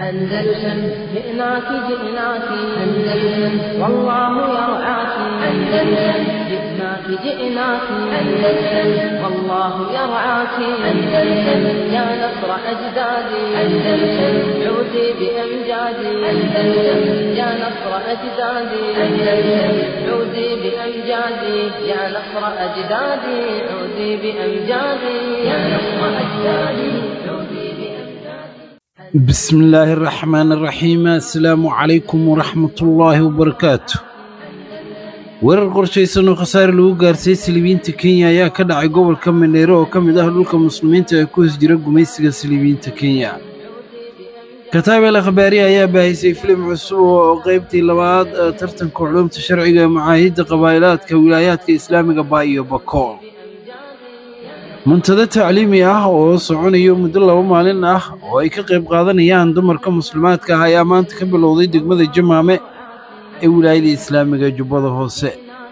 أندلسن جئناك جئناك أندلسن والله يرعاك أندلسن جئناك جئناك أندلسن والله يرعاك أندلسن يا نصر أجدادي أندلسن عودي بأمجادي أندلسن يا نصر أجدادي أندلسن عودي بأمجادي يا نصر أجدادي عودي بأمجادي يا نصر أجدادي عودي بأمجادي بسم الله الرحمن الرحيم السلام عليكم ورحمة الله وبركاته weerar qorshaysan oo khasaare lagu gaarsiiyey silibiyiinta kenya ayaa ka dhacay gobolka mandheero oo ka mid ah dhulka muslimiinta ee ku hoos jira gumaysiga silibiyiinta kenya kataabel akhbaari ayaa baahisay filim cusub oo qaybtii labaad ee tartanka culumta sharciga ee macaahidda qabaa'ilaadka wilaayaadka islaamiga baa iyo bakool muntado tacliimi ah oo soconayo muddo laba maalin ah oo ay ka qayb qaadanayaan dumarka muslimaadka ah ayaa maanta ka bilowday degmada jamaame ee wilaayada islaamiga jubbada hoose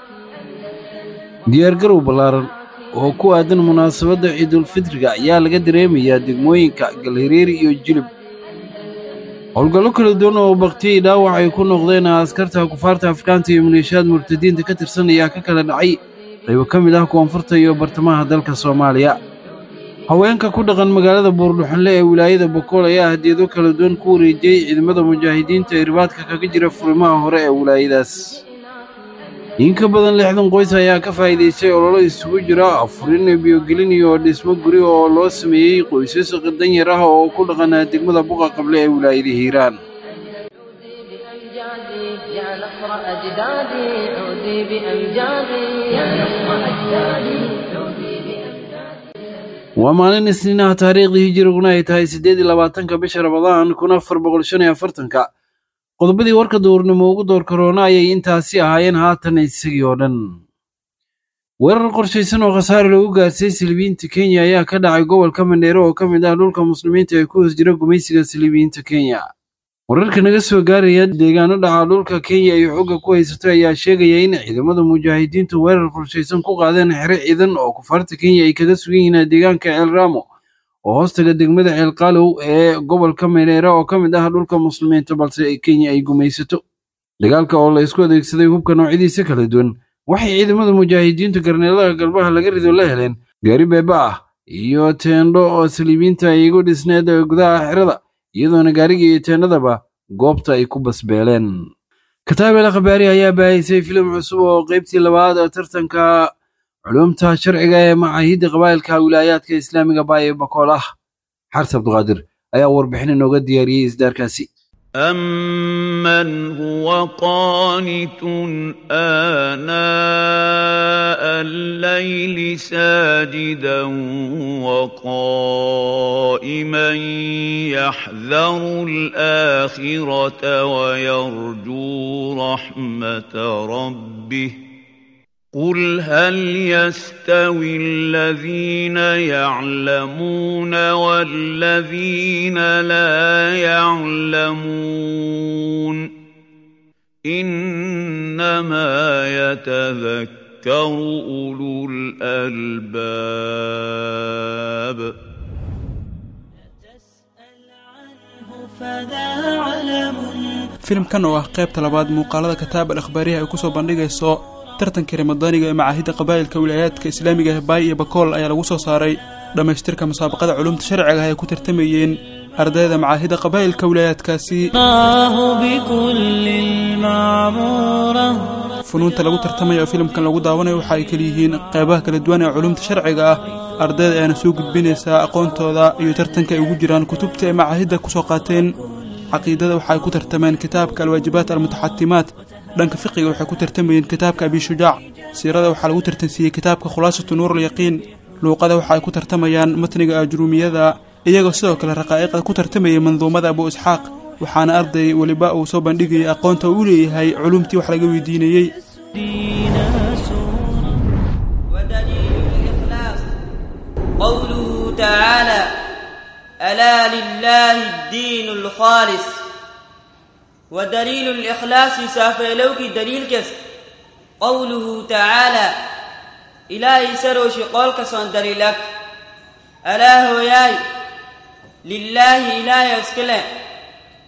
diyaargarow ballaaran oo ku aadan munaasabadda ciidulfitriga ayaa laga dareemayaa degmooyinka galhiriiri iyo jilib howlgallo kala duwan oo baktiyey dhaawac ay ku noqdeen askarta kufaarta afrikaanta iyo maleeshiyaad murtadiinta ka tirsan ayaa ka kala dhacay qaybo ka mid ah koonfurta iyo bartamaha dalka soomaaliya haweenka ku dhaqan magaalada buurdhuxanle ee wilaayada bokool ayaa hadiyado kala duwan ku wareejiyey ciidamada mujaahidiinta ee ribaadka kaga jira furimaha hore ee wilaayadaas in ka badan lixdan qoys ayaa ka faa'iidaystay ololo isugu jira afurin biyogelin iyo dhismo guri oo loo sameeyey qoysas danyar ah oo ku dhaqan degmada buqa qable ee wilaayada hiiraan بأمجادي يا نصر أجدادي عودي بأمجادي يا نصر أجدادي عودي بأمجادي waa maalin isniinaha taariikhdii hijiriguna ay tahay siddeed iyo labaatanka bisha ramadaan kun afar boqol shan iyo afartanka qodobadii warka duurnimo ugu door karoona ayay intaasi ahaayeen haatan isagii oo dhan weerar qorshaysan oo khasaare lagu gaarsiiyey silibiyiinta kenya ayaa ka dhacay gobolka mandheero oo ka mid ah dhulka muslimiinta ee ku hoos jira gumaysiga silibiyiinta kenya wararka naga soo gaaraya deegaano dhaca dhulka kenya ay xooga ku haysato ayaa sheegaya in ciidamada mujaahidiintu weerar qorshaysan ku qaadeen xero ciidan oo kufaarta kenya ay kaga sugan yihiin deegaanka ceel ramo oo hoostaga degmada ceel qaalow ee gobolka mereera oo ka mid ah dhulka muslimiinta balse kenya ay gumaysato dagaalka oo la isku adeegsaday hubka noocyadiisa kala duwan waxay ciidamada mujaahidiintu garneelada galbaha laga rido la heleen gaari beeba ah iyo teendho oo saliibiinta ay igu dhisneed gudaha xerada iyadoona gaariga iyo teennadaba goobta ay ku basbeeleen kataabel akhbaari ayaa baahisay filim cusub oo qaybtii labaad ee tartanka culumta sharciga ee macaahidda qabaa'ilka wilaayaadka islaamiga baayo bakool ah xarse abduqaadir ayaa warbixin inooga diyaariyey isdaarkaasi أَمَّنْ هُوَ قَانِتٌ آنَاءَ اللَّيْلِ سَاجِدًا وَقَائِمًا يَحْذَرُ الْآخِرَةَ وَيَرْجُو رَحْمَةَ رَبِّهِ قُلْ هَلْ يَسْتَوِي الَّذِينَ يَعْلَمُونَ وَالَّذِينَ لَا يَعْلَمُونَ إِنَّمَا يَتَذَكَّرُ أُولُو الْأَلْبَابِ filimkan oo ah qaybta labaad muuqaalada kataab al akhbaariha ay kusoo bandhigayso tartankii ramadaaniga ee macaahidda qabaa'ilka wilaayaadka islaamiga ah baay iyo bakool ayaa lagu soo saaray dhammaystirka musaabaqada culumta sharciga ah ay ku tartamayeen ardayda macaahidda qabaa'ilka wilaayaadkaasi الله بكل المعمورة funuunta lagu tartamayo oo filimkan lagu daawanayo waxa ay kaliyihiin qeybaha kala duwan ee culumta sharciga ah ardayda ayaana soo gudbinaysaa aqoontooda iyo tartanka ay ugu jiraan kutubta ay macaahidda kusoo qaateen caqiidada waxa ay ku tartameen kitaabka alwaajibaat almutaxatimaat dhanka fiqiga waxay ku tartamayeen kitaabka abishujaac siirada waxaa lagu tartansiiyey kitaabka khulaasatu nuurulyaqiin luuqada waxa ay ku tartamayaan matniga ajruumiyada iyagoo sidoo kale raqaa'iqda ku tartamayay manduumada abu isxaaq waxaana arday weliba uu soo bandhigayay aqoonta uu leeyahay culumtii wax laga weydiinayey دين سورة ودليل الإخلاص قوله تعالى ألا لله الدين الخالص ودليل الإخلاص سافلوك دليل كس قوله تعالى إلهي سرو شقولك صن دليلك ألا هو ياي لله إله يسكله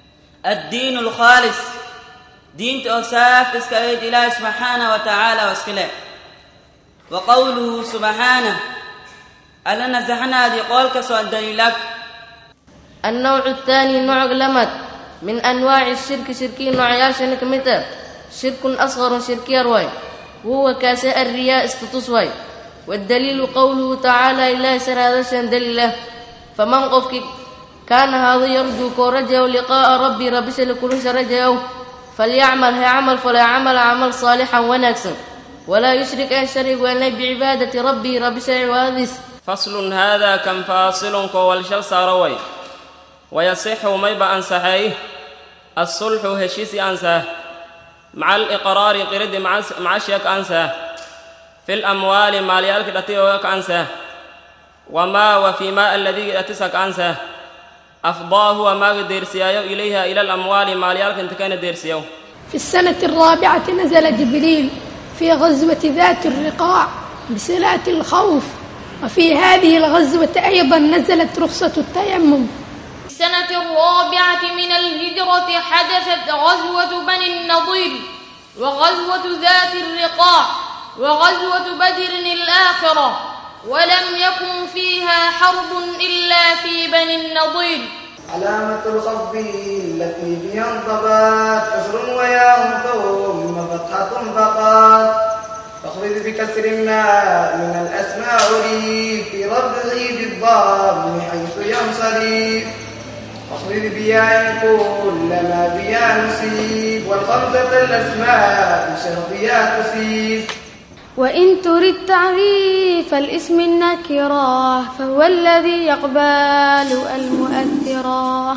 addiinu alkhaalis diinta oo saaf iska ayd ilaahi subxaanah wa tacaala oo iska leh wa qowluhu subxaanah alla nasaxnaadii qool ka soo daliilag النوع الثاني نوع لمد من أنواع الشرك شركي نوع ياشن كمتا شرك أصغر شركي رواي وهو كاساء الرياء استتصوي والدليل قوله تعالى إله سر هذا شان دليله فمن قفك كان هذا يرجو كورجه لقاء ربي ربي سلكل شرجه فليعمل هيعمل فلا يعمل عمل صالحا ونكسا ولا يشرك أن شرك وأن بعبادة ربي ربي سعوادس فصل هذا كم فاصل كوالشل ساروي ويصح ميبا أنسحيه الصلح هشيسي أنساه مع الإقرار قرد مع شيك أنساه في الأموال ماليالك التي أنساه وما وفيما الذي أتسك أنساه أفضاه وما ديرسيايو إليها إلى الأموال ماليالك انت كان ديرسياو في السنة الرابعة نزل جبريل في غزوة ذات الرقاع بصلاة الخوف وفي هذه الغزوة أيضا نزلت رخصة التيمم السنة الرابعة من الهجرة حدثت غزوة بني النضير وغزوة ذات الرقاع وغزوة بدر الآخرة ولم يكن فيها حرب إلا في بني النضير علامة الخفض التي بها انضبت كسر وياء ثم فتحة فقط فاخفض بكسر ما من الأسماء لي في رفعه بالضم حيث ينصرف واخفض بياء كل ما بياء نصيب والخمسة الأسماء شرطيا تصيب وإن تريد تعريف الاسم النكرة فهو الذي يقبل المؤثرة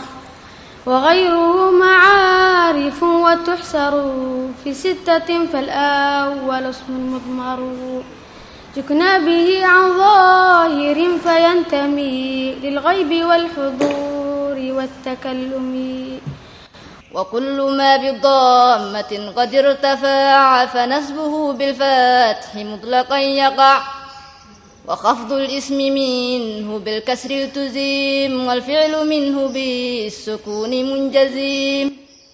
وغيره معارف وتحسر في ستة فالأول اسم مضمر يكنى به عن ظاهر فينتمي للغيب والحضور والتكلم وكل ما بضامة قد ارتفع فنسبه بالفتح مطلقا يقع وخفض الاسم منه بالكسر تزيم والفعل منه بالسكون منجزم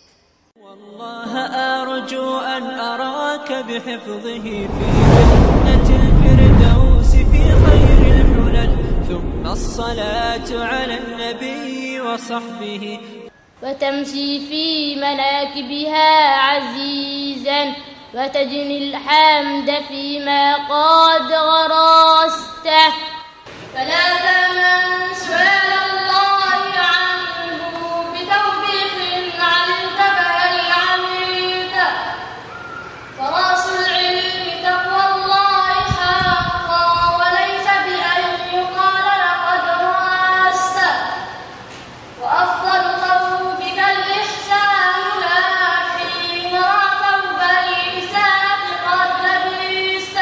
والله أرجو أن أراك بحفظه في جنة الفردوس في خير الحلل ثم الصلاة على النبي وصحبه وتمشي في مناكبها عزيزا وتجني الحمد فيما قد غرسته فلا تمن سؤال الله عنه بتوفيق علمت فهل عملت فراس العلم تقوى الله حقا وليس بأن يقال لقد رأست وأفضل ثوبك الإحسان لكن رأى ثوب الإساءة قد لبست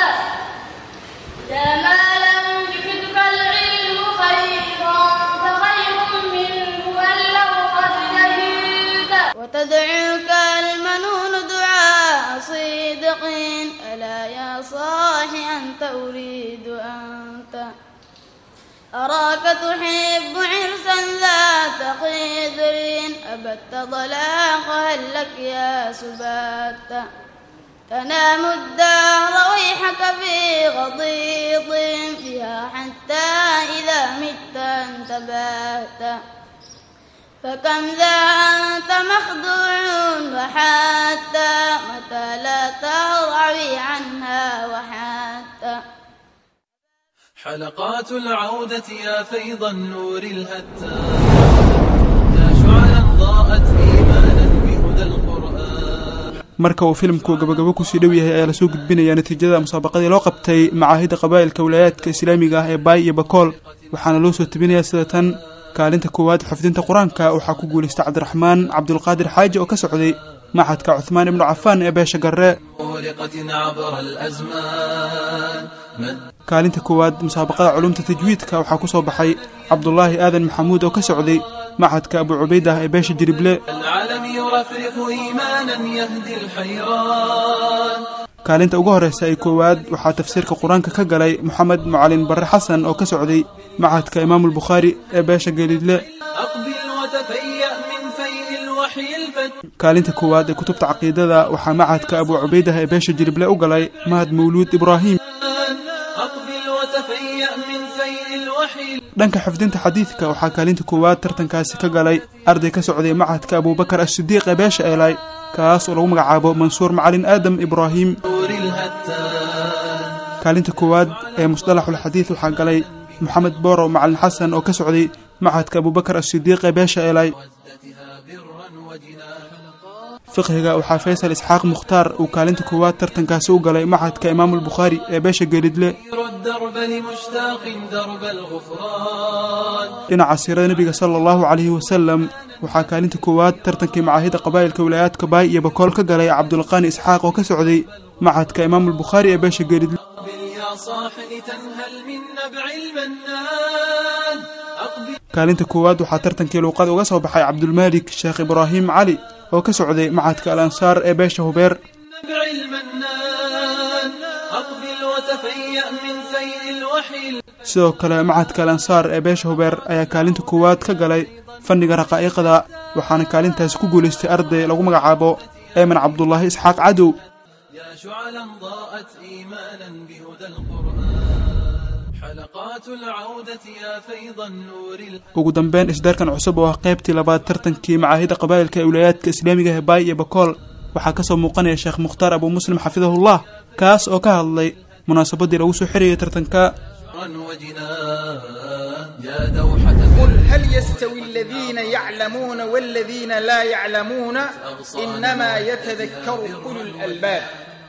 إذا ما لم يفدك العلم خيرا فخير منه أن لو قد جهلت وتدعوك المنون دعاء صدق ألا يا صاحي أنت أريد أنت أراك تحب عرسا ذات خضر أبت طلاق هل لك يا سبات تنام الدهر ويحك في غضيض فيها حتى إذا مت انتبهت فكم ذا أنت مخدوع وحتى متى لا ترعوي عنها وحتى حلقات العودة يا فيض النور الهتان يا شعلا ضاءت إيمانا بهدى القرآن marka uu filimku gabagabo kusii dhow yahay ayaa lasoo gudbinayaa natiijada musaabaqadii loo qabtay macaahidda qabaa'ilka wilaayaadka islaamiga ah ee baay iyo bakool waxaana loo soo tebinayaa sida tan kaalinta koowaad xifdinta qur-aanka waxaa ku guulaystay cabdiraxmaan cabdulqaadir xaaji oo ka socday maxadka cuhmaan ibnu cafaan ee beesha garre مغلقة عبر الأزمان مد kaalinta koowaad musaabaqada culumta tajwiidka waxaa ku soo baxay cabdulaahi aadan maxamuud oo ka socday maxadka abu cubaydah ee beesha jirible العالم يرفرف إيمانا يهدي الحيران kaalinta ugu horreysa ee koowaad waxaa tafsiirka qur-aanka ka galay moxamed mucalin barre xasan oo ka socday maxadka imaamulbukhaari ee beesha geliidle أقبل وتفيأ من فيء الوحي الفتح kaalinta koowaad ee kutubta caqiidada waxaa macadka abuu cubaydah ee beesha jilible u galay mahad mawluud ibraahim أقبل وتفيأ من فيء الوحي dhanka xifdinta xadiidka waxaa kaalinta koowaad tartankaasi ka galay arday ka socday macadka abuubakar asidiiq ee beesha eelay kaas oo lagu magacaabo mansuur macalin aadam ibraahim نور الهتان kaalinta koowaad ee musdalaxulxadiid waxaa galay moxamed boorow macalin xasan oo ka socday macadka abuubakar asidiiq ee beesha eelay fiqhiga waxaa faysal isxaaq mukhtaar uu kaalinta koowaad tartankaasi u galay macadka imaamulbukhaari ee beesha geelidle الدرب لمشتاق درب الغفران dhinaca siirada nebiga sala allahu calayhi wasalam waxaa kaalinta koowaad tartankii macaahida qabaa'ilka wilaayaadka baay iyo bakool ka galay cabdulqaani isxaaq oo ka socday macadka imaamulbukhaari ee beesha geelidle يا صاح لتنهل من نبع المنان أقبل kaalinta koowaad waxaa tartankii luuqada uga soo baxay cabdulmaalik sheekh ibraahim cali oo ka socday macadka al ansaar ee beesha hubeer نبع المنان أقبل وتفيأ من فيء الوحي sidoo kale macadka al ansaar ee beesha hubeer ayaa kaalinta koowaad ka galay fanniga raqaa'iqda waxaana kaalintaasi ku guulaystay arday lagu magacaabo eeman cabdulaahi isxaaq cadow يا شعلا ضاءت إيمانا بهدى القرآن حلقات العودة يا فيض النور ugu dambeyn isdaarkan cusub oo ah qaybtii labaad tartankii macaahida qabaa'ilka ee wilaayaadka islaamiga ee baay iyo bakool waxaa ka soo muuqanaya sheekh mukhtaar abuu muslim xafidahullah kaas oo ka hadlay munaasabadii lagu soo xirayay tartanka وجنان يا دوحة قل هل يستوي الذين يعلمون والذين لا يعلمون إنما يتذكر أولو الألباب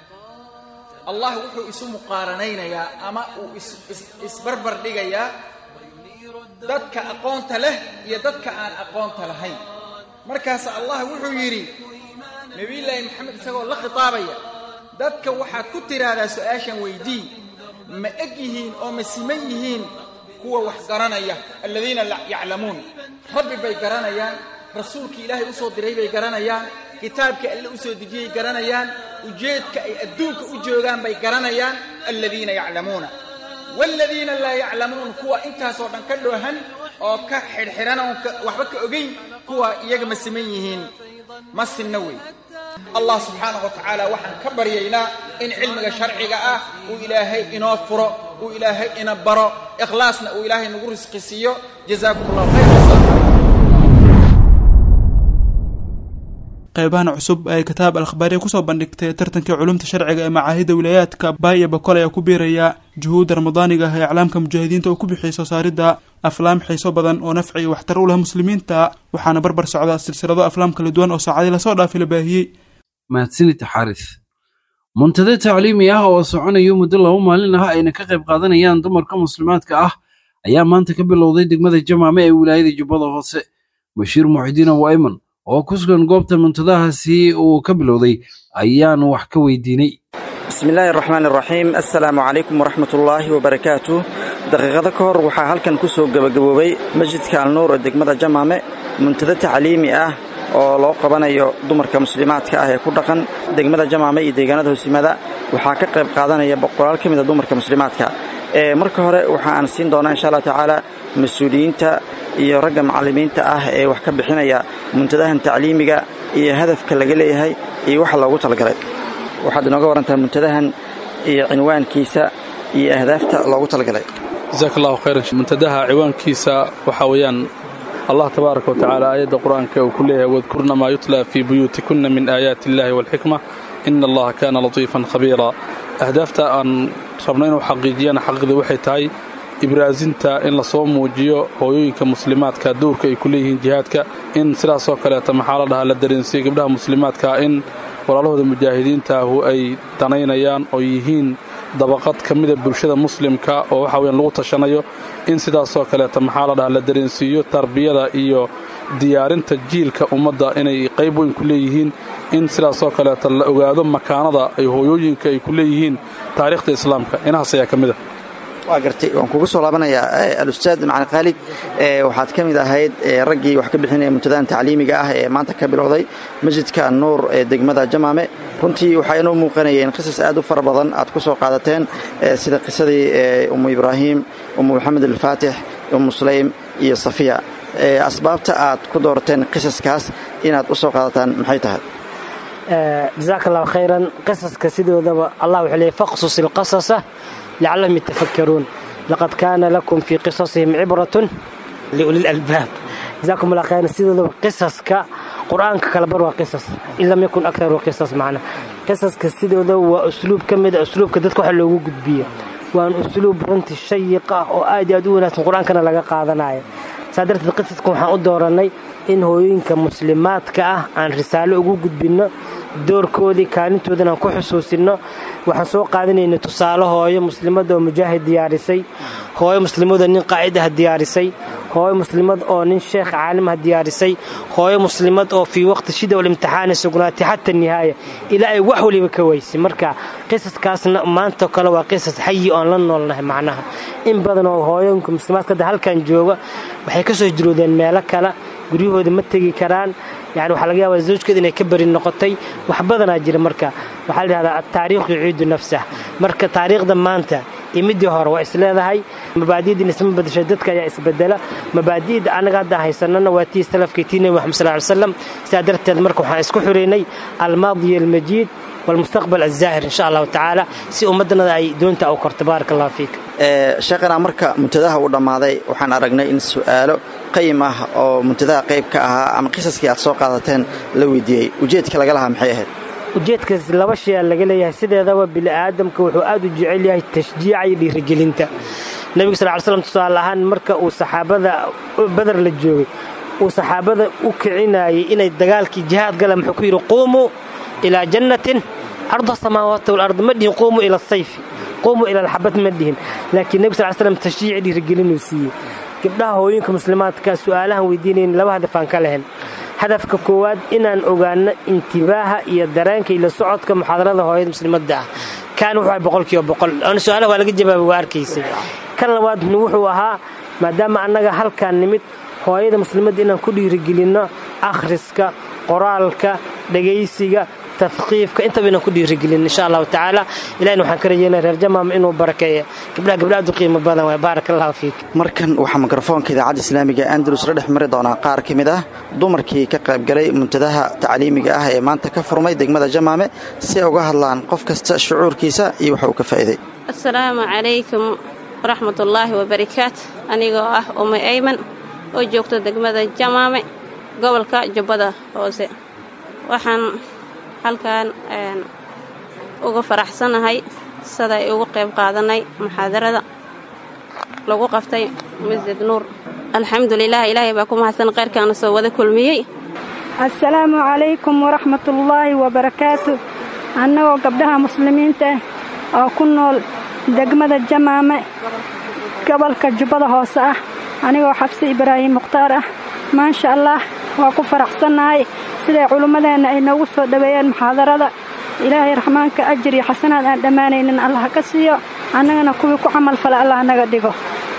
الله wuxuu isu muqaaranaynayaa ama uu is- is- isbarbar dhigayaa dadka aqoonta leh iyo dadka aan aqoonta lahayn markaas allah wuxuu yidhi nebiyullaahi maxamed isagoo la khitaabaya dadka waxaad ku tiraahdaa su-aashan weydii ma eg yihiin oo ma siman yihiin kuwa wax garanaya aladiina la yaclamuun rabbi bay garanayaan rasuulkii ilaahay u soo diray bay garanayaan kitaabkii alle u soo dejiyey garanayaan ujeedka ay adduunka u joogaan bay garanayaan aladiina yaclamuuna waaladiina laa yaclamuun kuwa intaasoo dhan ka dhoohan oo ka xidhxidhan oon ka- waxba ka ogeyn kuwa iyaga ma siman yihiin ma sinna wey allah subxaanahu wa tacaala waxaan ka baryaynaa in cilmiga sharciga ah uu ilaahay inoo furo uu ilaahay ina baro ikhlaasna uu ilaahay nagu risqi siiyo jazaakum allahu khayr qaybahan cusub ee kitaab al-akhbaariya kusoo bandhigtay tartankii culumta sharciga ee macaahida wilaayaadka baay iyo bakol ayaa ku biiraya juhuudda ramadaaniga ah ee iclaamka mujaahidiinta uu ku bixiyey soo saaridda aflaam xiiso badan oo nafci iyo waxtar u leh muslimiinta waxaana barbar socda silsilado aflaam kala duwan oo saacadii lasoo dhaafay la baahiyey mahadsanid xaaris muntade tacliimi ah oo soconayo muddo laba maalin ah ayna ka qayb qaadanayaan dumarka muslimaadka ah ayaa maanta ka bilowday degmada jamaame ee wilaayada jubbada hoose bashiir muxidiin abu ayman oo ku sugan goobta muntadahaasi uu ka bilowday ayaan wax ka weydiinay bismi illaahi araxmaan iraxiim assalaamu calaykum waraxmat ullaahi wabarakaatu daqiiqado ka hor waxaa halkan ku soo gebagaboobay masjidka alnuur ee degmada jamaame muntado tacliimi ah oo loo qabanayo dumarka muslimaadka ah ee ku dhaqan degmada jamaame iyo deegaanada hoosyimaada waxaa ka qayb qaadanaya boqolaal ka mida dumarka muslimaadka ee marka hore waxa aan siin doonaa insha allah tacaala mas-uuliyiinta iyo ragga macallimiinta ah ee wax ka bixinaya muntadahan tacliimiga iyo hadafka laga leeyahay iyo waxa loogu talagalay waxaad inooga warantaa muntadahan iyo cinwaankiisa iyo ahdaafta loogu talagalay jasaak allahu khayran muntadaha ciwaankiisa waxaa weeyaan allah tabaaraka wa tacaala aayadda qur-aanka uu ku leeyahay wadkurna maa yutla fii buyuutikunna min aayaati illaahi waalxikma ina allaha kaana latiifan khabiira ahdaafta aan rabno inuu xaqiijiyana xaqiiqdii waxay tahay ibraasinta in lasoo muujiyo hooyooyinka muslimaadka dowrka ay ku leeyihiin jihaadka in sidaasoo kaleeta maxaa la dhahaa la dareensiiyo gabdhaha muslimaadka in walaalahooda mujaahidiintaahu ay danaynayaan oo yihiin dabaqad ka mida bulshada muslimka oo waxa weyaan lagu tashanayo in sidaasoo kaleeta maxaa la dhahaa la dareensiiyo tarbiyada iyo diyaarinta jiilka ummadda inay qayb weyn ku leeyihiin in sidaasoo kaleeta la ogaado makaanada ay hooyooyinka ay ku leeyihiin taariikhda islaamka inahaas ayaa ka mid a waa gartay waan kugu soo laabanayaa alustaad macali khaalid waxaad ka mid ahayd raggii wax ka bixinaya muntadahan tacliimiga ah ee maanta ka bilowday masjidka nuur ee degmada jamaame runtii waxaa inoo muuqanayeen qisas aad u fara badan aad ku soo qaadateen sida qisadii ummu ibraahim ummu maxamed alfaatix ummu sulaym iyo safiya asbaabta aad ku doorateen qisaskaas inaad u soo qaadataan maxay tahay jazaaka allahu khayran qisaska sidoodaba allah wuxuu leeyay faqsus ilqasasa lacallahum yatafakkaruun laqad kaana lakum fii qisasihim cibratun liuli lalbaab jazakum allah khayran sidoodaba qisaska qur-aanka kala bar waa qisas in lam yakun aktaru qisas macna qisaska sidooda waa usluub ka mid a usluubka dadka waxa loogu gudbiyo waan usluub runtii shayiq ah oo aad iyo aad u wanaagsan qur-aankana laga qaadanayo saa darteed qisaska waxaan u doorannay in hooyooyinka muslimaadka ah aan risaalo ugu gudbinno doorkoodii kaalintoodana aan ku xusuusinno waxaan soo qaadanayna tusaale hooyo muslimada oo mujaahid diyaarisay hooyo muslimada nin qaa'id ah diyaarisay hooyo muslimad oo nin sheekh caalim ah diyaarisay hooyo muslimad oo fii waqti shida walimtixaani sugnaatay xata nihaaya ilaa ay wax waliba ka weysay marka qisaskaasna maantao kale waa qisas xayi oon la noolnahay macnaha in badan oo hooyooyinka muslimaadka hadda halkan jooga waxay ka soo hijroodeen meelo kale guryahooda ma tegi karaan yani waxaa laga yaabaa zawjkeeda inay ka beri noqotay wax badanaa jira marka waxaa la yidhahdaa ataariikhu yuciidu nafsah marka taariikhda maanta iyo midii hore waa isleedahay mabaadi'diin isma badashay dadka ayaa isbedela mabaadi'da annaga hadda haysanana waa tii salafkii tii nebi maxamed sal ly slam sidaa darteed marka waxaan isku xiraynay almaadiya almajiid walmustaqbal alzaahir insha allahu tacaala si ummaddanada ay doonta u korto baaraka allahu fiik sheekhana marka muntadaha uu dhammaaday waxaan aragnay in su'aalo qayim ah oo muntadaha qayb ka ahaa ama qisaskii aad soo qaadateen la weydiiyey ujeedka laga lahaa maxay ahayd ujeedkaas laba shay aa laga leeyahay sideedaba bini'aadamka wuxuu aad u jecel yahay tashjiica iyo dhiirigelinta nebiga sal ly slam tusaale ahaan marka uu saxaabada badar la joogay uu saxaabada u kicinayay inay dagaalkii jihaad galaan muxuu ku yidhi quumuu ilaa jannatin arda samaawaati walard ma dhihin quumuu ila sayfi quumuu ila alxabad ma dhihin laakiin nebiga sal slam tashjiici dhiirigelinuu siiyey gabdhaha hooyinka muslimaadka su'aalahan weydiinayn laba hadaf aan ka lahayn hadafka koowaad inaan ogaano intibaaha iyo dareenka iyo la socodka muxaadarada hooyada muslimadda ah kaan wuxuu ahay boqolkiiba boqol oona su-aalaha waa laga jawaabay waa arkaysay kan labaadna wuxuu ahaa maadaama annaga halkaan nimid hooyada muslimadda inaan ku dhiirigelinno akhriska qoraalka dhegaysiga tafqiifka intaba inaan ku dhiirigelin insha allahu tacaala ilahina waxaan ka rajeynaya reer jamaama inuu barakeeyo gabdhaha gabdha aad u qiimo badan waay baaraka allahu fiik markan waxaa mikrofoonka idaacadda islaamiga andalus la dhex mari doonaa qaar ka mid ah dumarkii ka qaybgalay muntadaha tacliimiga ah ee maanta ka furmay degmada jamaame si ay uga hadlaan qof kasta shucuurkiisa iyo waxa uu ka faa'iiday asalaamu calaykum waraxmatullaahi wabarakaatu anigoo ah ume ayman oo joogto degmada jamaame gobolka jubbada hoose waxaan halkan uga faraxsanahay siday ugu qayb qaadanay muxaadarada lagu qaftay masjid nuur alxamdulilah ilaahay baa ku mahadsan khayrkaana soo wada kulmiyey assalaamu calaykum waraxmatullaahi wabarakaatu annagoo gabdhaha muslimiinta ah oo ku nool degmada jamaame gobolka jubbada hoose ah anigoo xabsi ibraahim mukhtaar ah maasha allah waa ku faraxsannahay siday culummadeenna ay noogu soo dhoweeyeen muxaadarada ilaahay raxmaanka ajir iyo xasanaad aan dhammaanaynin allah ka siiyo annagana kuwii ku camal fala allah naga dhigo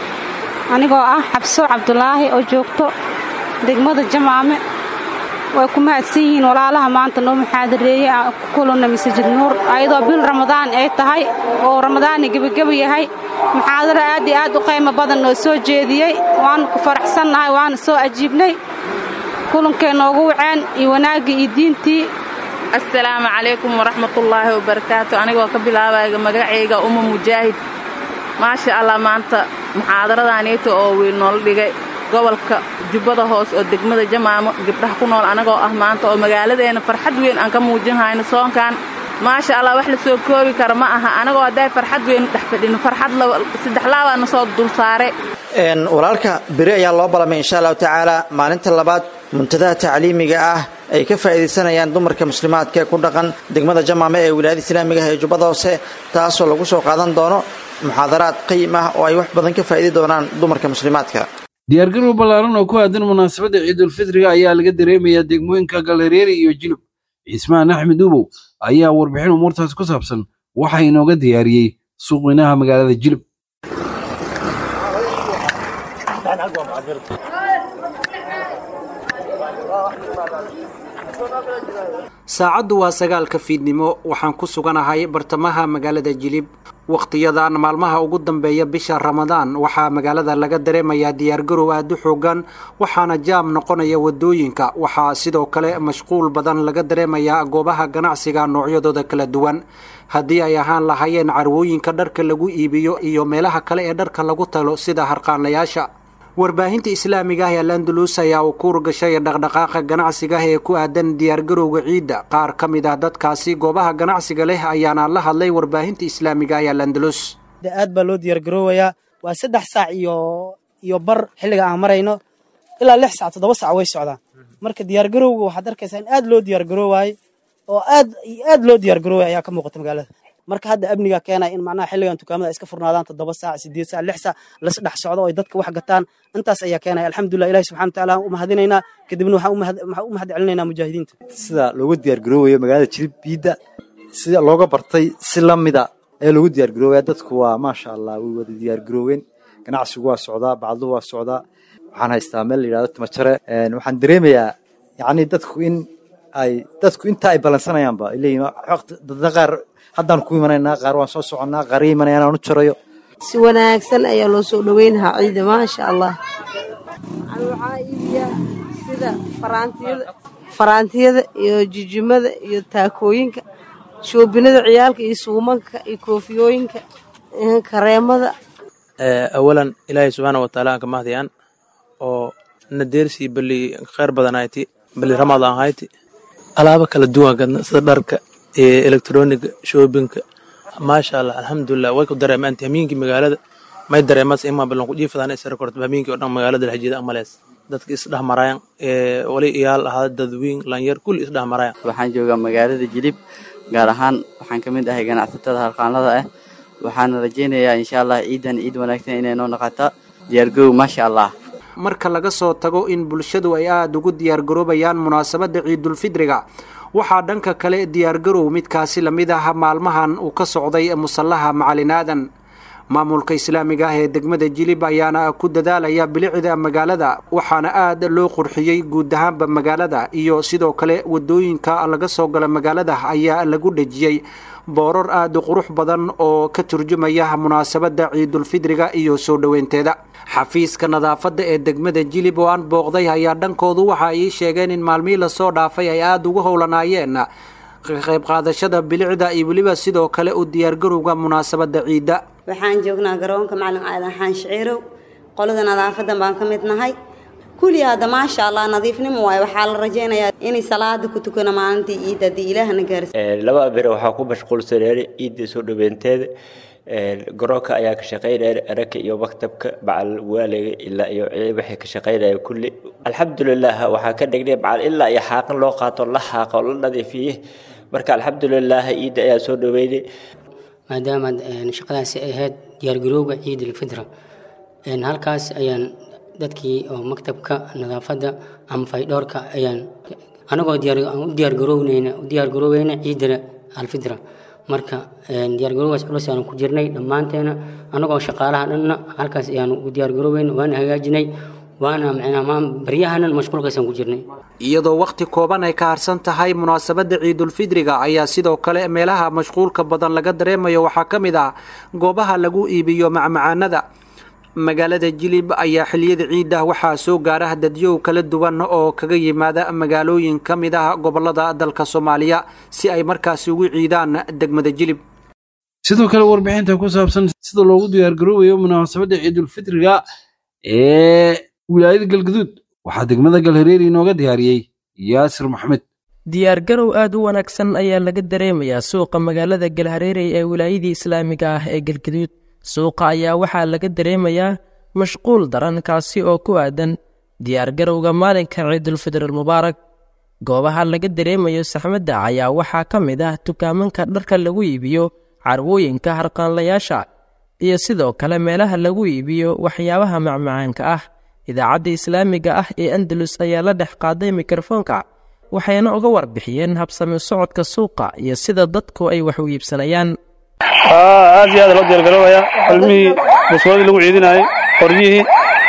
anigoo ah xabso cabdulaahi oo joogto degmada jamaame way ku mahadsan yihiin walaalaha maanta noo muxaadareeyey aan ku kulunna masajid nuur ayadoo bil ramadaan ay tahay oo ramadaanni gebageba yahay muxaadaro aad iyo aad u qaymo badan noo soo jeediyey waanu ku faraxsannahay waana soo ajiibnay kulankay noogu waceen iyo wanaaggii iyo diintii assalaamu calaykum waraxmatullaahi wabarakaatu anigoo ka bilaabaya magacayga uma mujaahid maasha allah maanta muxaadaradaaniita oo wiil noola dhigay gobolka jubbada hoos oo degmada jamaamo gabdhaha ku nool anagoo ah maanta oo magaaladeena farxad weyn aan ka muujin hayno soonkan maasha allah wax la soo koobi kara ma aha anagoo hadday farxad weyn dhex fadhino farxad saddex laabaana soo dulsaare walaalka beri ayaa loo ballamay insha allahu tacaala maalinta labaad muntadaha tacliimiga ah ay ka faa'iidaysanayaan dumarka muslimaadka ee ku dhaqan degmada jamaame ee wilaayada islaamiga ah ee jubbada hoose taasoo lagu soo qaadan doono muxaadaraad qayim ah oo ay wax badan ka faa'idi doonaan dumarka muslimaadka diyaargarow ballaaran oo ku aadan munaasabadda ciidulfitriga ayaa laga dareemayaa degmooyinka galareeri iyo jilub cismaan axmed ubow ayaa warbixin umuurtaas ku saabsan waxaa inooga diyaariyey suuqweynaha magaalada jilub saacaddu waa sagaalka fiidnimo waxaan ku suganahay bartamaha magaalada jilib wakhtiyadan maalmaha ugu dambeeya bisha ramadaan waxaa magaalada laga dareemayaa diyaargarow aada u xoogan waxaana jaam noqonaya wadooyinka waxaa sidoo kale mashquul badan laga dareemayaa goobaha ganacsiga noocyadooda kala duwan haddii ay ahaan lahaayeen carwooyinka dharka lagu iibiyo iyo meelaha kale ee dharka lagu talo sida harqaanlayaasha warbaahinta islaamiga ah ee landalus ayaa uu kuur gashay dhaqdhaqaaqa ganacsiga ah ee ku aadan diyaargarowga ciidda qaar ka mid ah dadkaasi goobaha ganacsiga leh ayaana la hadlay warbaahinta islaamiga ah ee landalus aad baa loo diyaargaroowayaa waa saddex saac iyo iyo bar xilliga aan marayno ilaa lix sac toddoba sac way socdaan marka diyaargarowga waxaad arkaysaa in aad loo diyaargaroowaayey oo aad aad loo diyaargaroowaya ayaa ka muuqata magaalada marka hadda amniga keenaya in macnaha xilligan dukaamada ay iska furnaadaan toddoba saac sideed saac lix saac las dhex socdo oo ay dadka wax gataan intaas ayaa keenaya alxamdulilah ilahi subxana wataala aan u mahadinaynaa kadibna waxaan u mahad celinaynaa mujaahidiinta sida loogu diyaargaroowayo magaalada jilib biidda sida looga bartay si la mida ayaa loogu diyaargaroowaya dadku waa maasha allah way wada diyaargarooween ganacsigu waa socdaa bacduhu waa socdaa waxaan haystaa meel la yidhahdo timajare waxaan dareemayaa yacni dadku in ay dadku inta ay balansanayaanba ay leeyihin dadna qaar haddaan ku imanaynaa qaar waan soo soconnaa qaar imanayaan aan u jarayo si wanaagsan ayaa loo soo dhoweynahaa ciida maasha allah waxaa iibiyaa sida faraantiyada faraantiyada iyo jijimada iyo taakooyinka shoobinada ciyaalka iyo suumanka iyo koofiyooyinka kareemada awalan ilaahay subxaana wataala aan ka mahdiyaan oo na deersii bali khayr badan hayti bali ramadaan hayti alaabo kala duwan gadna sida dharka iyo elektroniga shoobinka maasha allah alxamdulilah way ku dareemaanta hamiinkii magaalada may dareemas ima balan ku jiifadaan isra korto hamiinkii oo dhan magaalada laxjiida amalees dadka isdhex maraayan wali iyaal ahaa dadweyn lanyar kulli isdhex maraayan waxaan joogaa magaalada jilib gaar ahaan waxaan ka mid ahay ganacsatada harqaanlada ah waxaana rajaynayaa insha allah ciidan ciid wanaagsan inay noo noqoto diyaargow maasha allah marka laga soo tago in bulshadu ay aada ugu diyaargaroobayaan munaasabadda ciidulfidriga waxaa dhanka kale diyaargarow midkaasi lamid ah maalmahan uu ka socday musallaha macalin aadan maamulka islaamiga ah ee degmada jilib ayaana ku dadaalaya bilicda magaalada waxaana aad loo qurxiyey guud ahaanba magaalada iyo sidoo kale wadooyinka laga soo gala magaalada ayaa lagu dhejiyey boorar aada u qurux badan oo ka turjumaya munaasabadda ciidulfidriga iyo soo dhoweynteeda xafiiska nadaafadda ee degmada jilib oo aan booqday ayaa dhankoodu waxa ay sheegeen in maalmihii lasoo dhaafay ay aada ugu howlanaayeen ka qayb qaadashada bilicda iyo weliba sidoo kale u diyaargarowga munaasabadda ciidda waxaan joognaa garoonka macalin aadan xaan shiciirow qolada nadaafadan baan ka mid nahay kulli hadda maasha allah nadiifnimo waaye waxaa la rajaynayaa inay salaada ku tukano maalintii ciidda haddii ilaahna gaarsi laba bere waxaa ku mashquulsaneen ciidda soo dhaweynteeda garoonka ayaa ka shaqaynaya araka iyo maktabka bacal waaliga ilaa iyo waxay ka shaqaynaya kulli alxamdulilah waxaa ka dhignay bacal ilaa iyo xaaqin loo qaato la xaaqa oo la nadiifiye marka alxamdulilah ciidda ayaa soo dhaweynay maadaama shaqadaasi ay ahayd diyaargarowga ciid alfitra halkaas ayaan dadkii oo maktabka nadaafadda ama faydhoorka ayaan anagoo u diyaargarownayna u diyaargarooweyna ciidda alfitra marka diyaargarowgaas culus ayaan ku jirnay dhammaanteena anagoo shaqaalaha dhanna halkaas ayaan u diyaargarooweyna waana hagaajinay waana macnaha baryahanan mashquulkaasaan ku jirnay iyadoo wakhti kooban ay ka harsan tahay munaasabadda ciidulfidriga ayaa sidoo kale meelaha mashquulka badan laga dareemayo waxaa ka mid ah goobaha lagu iibiyo macmacaanada magaalada jilib ayaa xiliyada ciidda waxaa soo gaara dadyow kala duwan oo kaga yimaada magaalooyin ka mid ah gobolada dalka soomaaliya si ay markaasi ugu ciidaan degmada jilib sidoo kale warbixinta ku saabsan sida loogu diyaargaroobayo munaasabadda ciidulfitriga ee wilaayada galgaduud waxaa degmada galhareeri inooga diyaariyey yaasir maxmed diyaargarow aad u wanaagsan ayaa laga dareemayaa suuqa magaalada galhareerey ee wilaayadii islaamiga ah ee galgaduud suuqa ayaa waxaa laga dareemayaa mashquul daran kaasi oo ku aadan diyaargarowga maalinka ciidulfidr almubaarak goobaha laga dareemayo saxmadda ayaa waxaa ka mid ah dukaamanka dharka lagu iibiyo carwooyinka harqaanlayaasha iyo sidoo kale meelaha lagu iibiyo waxyaabaha macmacaanka ah idaacadda islaamiga ah ee andalus ayaa la dhex qaaday mikrofoonka waxayna uga warbixiyeen habsami socodka suuqa iyo sida dadku ay wax u iibsanayaan aad iyo aad loo diyaargaroobayaa cilmihii buswadii lagu ciidinayay qoryihii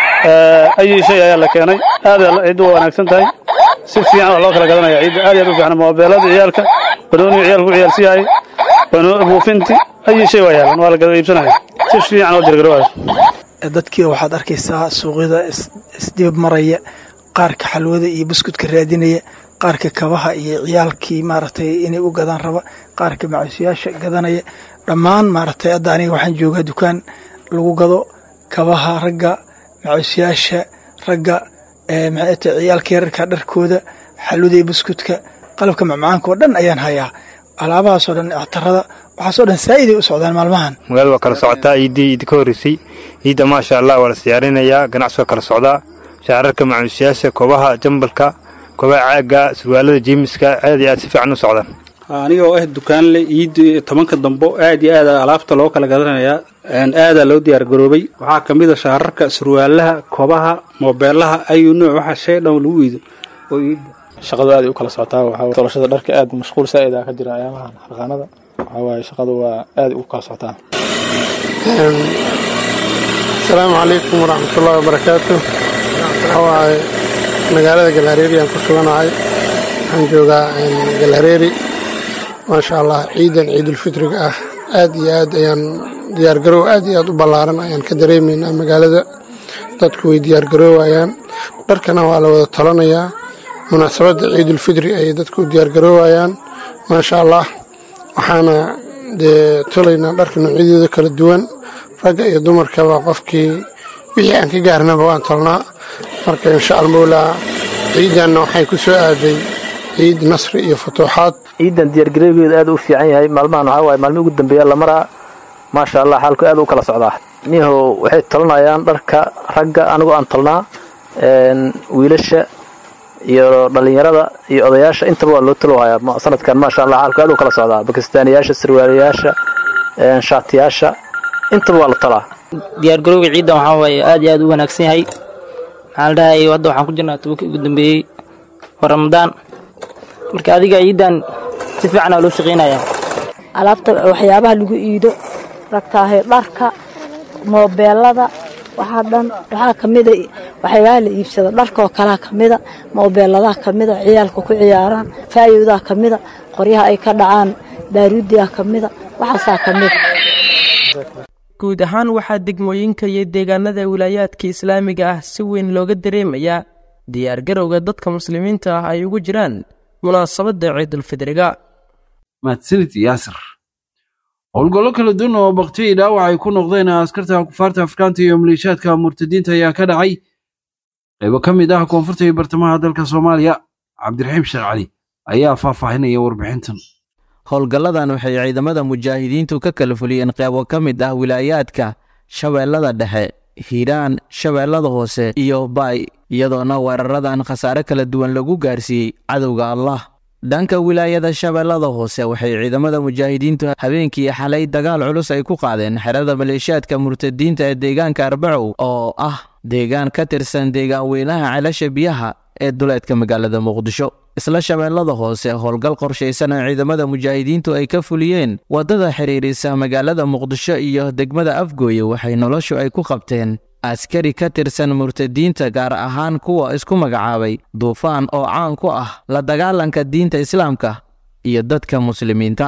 ayii shay ayaa la keenay aad ciiddu waa wanaagsan tahay si fiican wax loo kala gadanaya ciidda aad iyo aad u fiican moobeelada ciyaalka barooniga ciyaalka ku ciyaarsiyahay waana buufinti ayi shay waa yaalan waa la gada iibsanaya si fiican oo diyaargaroobayo dadkii waxaad arkaysaa suuqyada isdib maraya qaarka xalwada iyo buskudka raadinaya qaarka kabaha iyo ciyaalkii maaragtay inay u gadaan raba qaarka macuusyaasha gadanaya dhammaan maaragtay hadda aniga waxaan joogaa dukaan lagu gado kabaha ragga macuusyaasha ragga maxay tahay ciyaalka yararka dharkooda xalwada iyo buskudka qalabka macmacaanka oo dhan ayaan hayaa alaabahaasoo dhan actarada waxaasoo dhan saa'iday u socdaan maalmahan magaalada waa kala socotaa ciiddii ciidda ka horreysay ciidda maasha allah waa la siyaarinayaa ganacsi waa kala socdaa shacararka macuusyaasha kobaha jambalka kobaha caagga surwaalada jeemiska aad iyo aad si fiican u socdaan aniga oo ah dukaanle ciidii tobanka dambo aad iyo aad alaabta loo kala gadanayaa aadaa loo diyaar garoobay waxaa ka mid a shaararka surwaalaha kobaha moobeelaha ayuu nooc waxa shay dhan lagu iido oo iida shaqadu aad u kala socotaa waxaa tolashada dharka aad mashquul saa'id ah ka jira ayaamahan harqaanada waxaa waaye shaqadu waa aad u kala socotaa asalaamu calaykum waraxmatullaahi wabarakaatu waxaa waaye magaalada galhareeri aan ku suganahay waxaan joogaa galhareeri maasha allah ciidan ciidulfitriga ah aad iyo aad ayaan diyaargarow aad iyo aad u ballaaran ayaan ka dareemaynaa magaalada dadku way diyaargaroowayaan dharkana waa la wada talanayaa munaasabadda ciidulfitri ayay dadku u diyaargaroowayaan maasha allah waxaana dee tolaynaa dharka noocyadooda kala duwan ragga iyo dumarkaba qofkii wixii aan ka gaarnaba waan tolnaa marka insha almawlaa ciidanna waxay ku soo aaday ciid nasri iyo futuuxaad ciidan diyaargarowgeedu aad u fiican yahay maalmahan waxaa waaye maalmihi ugu dambeeya la maraa maasha allah xaalku aad u kala socdaa niho waxay tolanayaan dharka ragga anigoo aan tolnaa wiilasha iyo dhallinyarada iyo odayaasha intaba waa loo talohayaa sanadkan maasha allah xaalku aad u kala socdaa bakistaaniyaasha sarwaalayaasha shaatiyaasha intaba waa la talaa diyaargarowga ciidan waxaa waaye aad iyo aad u wanaagsan yahay maxaa la dhahay hadda waxaan ku jirnaa tobankii ugu dambeeyey waa ramadaan marka adiga ciidan si fiican aa loo shaqaynayaa alaabta waxyaabaha lagu iido ragtaahay dharka moobeelada waxaa dhan waxaa ka mida waxyaabaha la iibsada dharkaoo kalaa ka mida moobeeladaha ka mida ciyaalka ku ciyaaraan faayowdaa ka mida qoryaha ay ka dhacaan baaruudiyaa ka mida waxaasaa ka mida guud ahaan waxaa degmooyinka iyo deegaanada wilaayaadka islaamiga ah si weyn looga dareemayaa diyaargarowga dadka muslimiinta ah ay ugu jiraan munaasabadda ciidulfidriga mahadsanid yaasir howlgallo kala duwan oo baktiyi dhaawac ay ku noqdeen askarta kufaarta afrikaanta iyo maleeshiyaadka murtadiinta ayaa ka dhacay qaybo ka mid ah koonfurta iyo bartamaha dalka soomaaliya cabdiraxiim sheekh cali ayaa faahfaahinaya warbixintan howlgalladan waxay ciidamada mujaahidiintu ka kala fuliyeen qeybo ka mid ah wilaayaadka shabeellada dhexe hiiraan shabeellada hoose iyo baay iyadoona weeraradan khasaare kala duwan lagu gaarsiiyey cadowga allah dhanka wilaayada shabeellada hoose waxay ciidamada mujaahidiintu habeenkii xalay dagaal culus ay ku qaadeen xerada maleeshiyaadka murtadiinta ee deegaanka arbacow oo ah deegaan ka tirsan deegaan weynaha celasha biyaha ee duleedka magaalada muqdisho isla shabeellada hoose howlgal qorshaysan oo ciidamada mujaahidiintu ay ka fuliyeen waddada xidhiirisa magaalada muqdisho iyo degmada afgooye waxay noloshu ay ku qabteen askari ka tirsan murtadiinta gaar ahaan kuwa isku magacaabay duufaan oo caan ku ah la dagaalanka diinta islaamka iyo dadka muslimiinta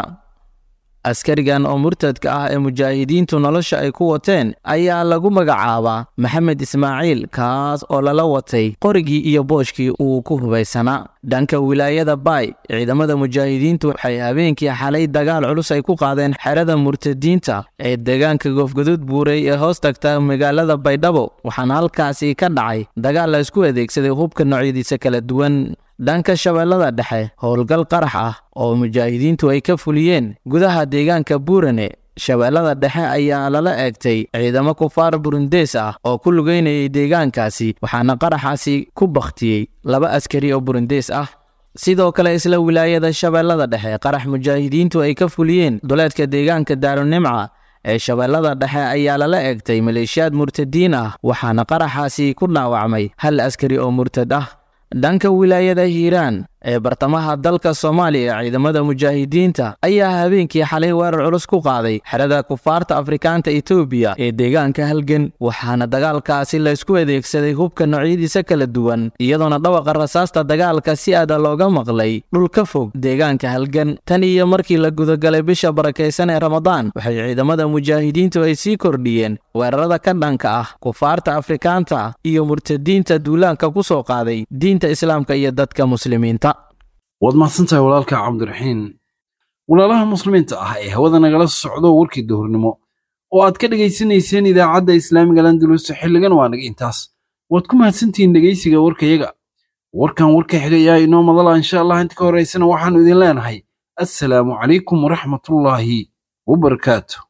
askarigan oo murtadka ah ee mujaahidiintu nolosha ay ku wateen ayaa lagu magacaabaa maxamed ismaaciil kaas oo lala watay qorigii iyo booshkii uu ku hubaysanaa dhanka wilaayada baay ciidamada mujaahidiintu waxay habeenkii xalay dagaal culus ay ku qaadeen xerada murtadiinta ee deegaanka goofgaduud buurey ee hoos tagta magaalada baydhabo waxaana halkaasi ka dhacay dagaal la isku adeegsaday hubka noocyadiisa kala duwan dhanka shabeellada dhexe howlgal qarax ah oo mujaahidiintu ay ka fuliyeen gudaha deegaanka buurane shabeellada dhexe ayaa lala eegtay ciidamo kufaar burundees ah oo ku lugeynayay deegaankaasi waxaana qaraxaasi ku bakhtiyey laba askari oo burundees ah sidoo kale isla wilaayada shabeellada dhexe qarax mujaahidiintu ay ka fuliyeen duleedka deegaanka daarunimca ee shabeellada dhexe ayaa lala eegtay maleeshiyaad murtadiin ah waxaana qaraxaasi ku dhaawacmay hal askari oo murtad ah dhanka wilaayada hiiraan ee bartamaha dalka soomaaliya ciidamada mujaahidiinta ayaa habeenkii xalay weerar culus ku qaaday xerada kufaarta afrikaanta etoobiya ee deegaanka halgan waxaana dagaalkaasi laysku adeegsaday hubka noocyadiisa kala duwan iyadoona dhawaqa rasaasta dagaalka si aada looga maqlay dhul ka fog deegaanka halgan tan iyo markii la gudagalay bisha barakaysan ee ramadaan waxay ciidamada mujaahidiintu ay sii kordhiyeen weerarada ka dhanka ah kufaarta afrikaanta iyo murtadiinta duulaanka ku soo qaaday diinta islaamka iyo dadka muslimiinta waad mahadsantahay walaalka cabdiraxiin walaalaha muslimiinta ah ee hawada nagala socdo warkii duhurnimo oo aad ka dhegaysanayseen idaacadda islaamiga landulus xilligan waa naga intaas waad ku mahadsantihiin dhegaysiga warkayaga warkan warka xigayaa inoo madala insha allah inta ka horaysana waxaannu idin leenahay assalaamu calaykum waraxmatullaahi wabarakaatu